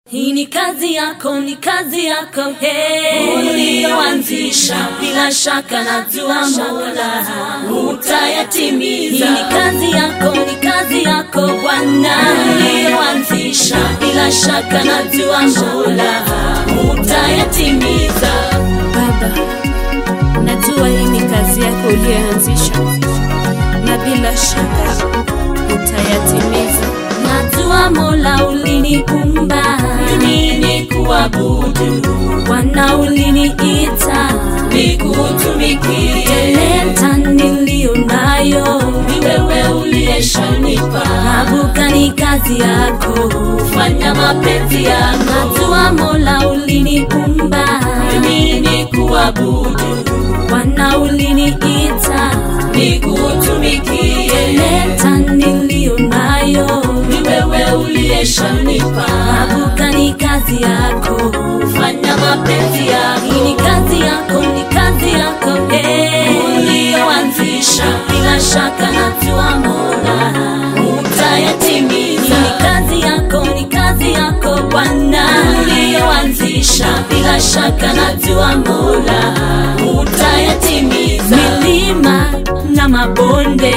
Hii ni kazi yako, ni kazi yako hey, uliyoanzisha bila shaka najua Mola utayatimiza. Hii ni kazi yako, ni kazi yako Bwana uliyoanzisha bila shaka najua Mola utayatimiza. Baba, najua hii ni kazi yako uliyoanzisha na bila shaka utayatimiza. Najua Mola uliniumba mimi ni kuabudu, Bwana uliniita nikutumikie. Talenta niliyo nayo ni wewe uliyeshanipa, nabuka ni kazi yako, fanya mapenzi yako. Najua Mola uliniumba mimi ni kuabudu, Bwana uliniita nikutumikie. Talenta niliyo nayo ni wewe uliyeshanipa, nabuka ni kazi yako, fanya mapenzi yako. Hii ni kazi yako, ni kazi yako eh, uliyoanzisha bila shaka najua Mola utayatimiza. Hii ni kazi yako, ni kazi yako Bwana uliyoanzisha bila shaka najua Mola utayatimiza. Milima na mabonde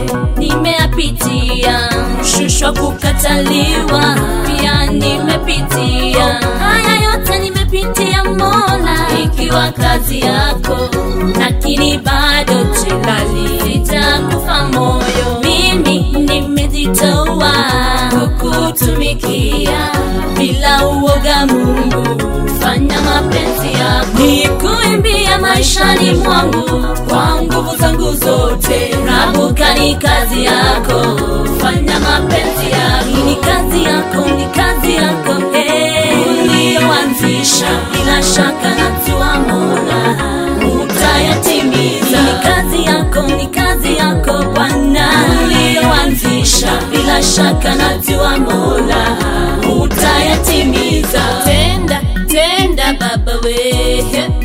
nimeyapitia, mshushwa kukataliwa pia nimepitia. Haya yote nimepitia Mola, ikiwa kazi yako, lakini bado tilali, sitakufa moyo. Mimi nimejitoa kukutumikia bila uoga, Mungu fanya mapenzi yako, nikuimbia maishani mwangu kwa nguvu zangu zote. Rabuka ni kazi yako, fanya mapenzi yako. Hii ni kazi yako, ni kazi yako eh, uliyoanzisha bila shaka najua Mola utayatimiza. Hii ni kazi yako, ni kazi yako Bwana uliyoanzisha bila shaka najua Mola utayatimiza. Tenda, tenda Baba we,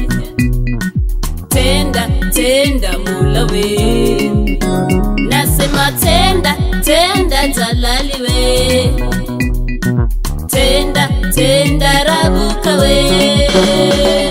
tenda, tenda Mola we, nasema tenda, tenda Jalali we, tenda, tenda Rabuka we.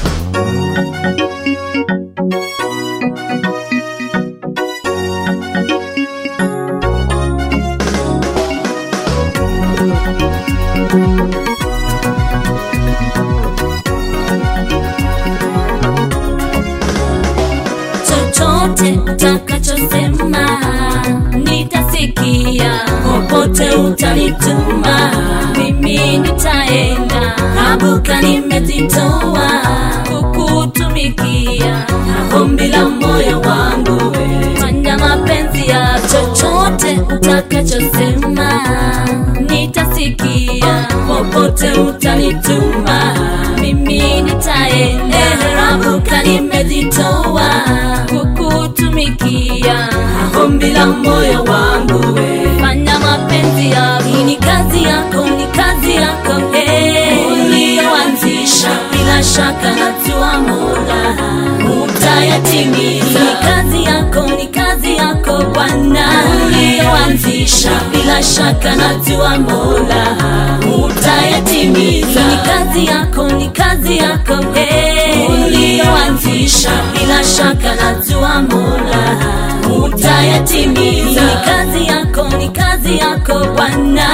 chochote utakachosema nitasikia, popote utanituma mimi nitaenda. Nabuka nimejitoa kukutumikia, ombi la moyo wangu fanya mapenzi ya chochote utakachosema nitasikia, popote utanituma mimi nitaenda. Nabuka nimejitoa kukutumikia, ombi la moyo wangu fanya mapenzi yako. Hii ni kazi yako, ni kazi yako eh, uliyoanzisha bila shaka najua Mola utayatimiza. Hii ni kazi yako, ni kazi yako Bwana uliyoanzisha bila shaka najua Mola utayatimiza. Hii ni kazi yako, ni kazi yako eh, uliyoanzisha bila shaka najua Mola utayatimiza. Hii ni kazi yako, ni kazi yako Bwana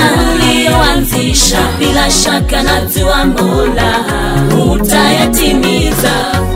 uliyoanzisha bila shaka najua Mola utayatimiza.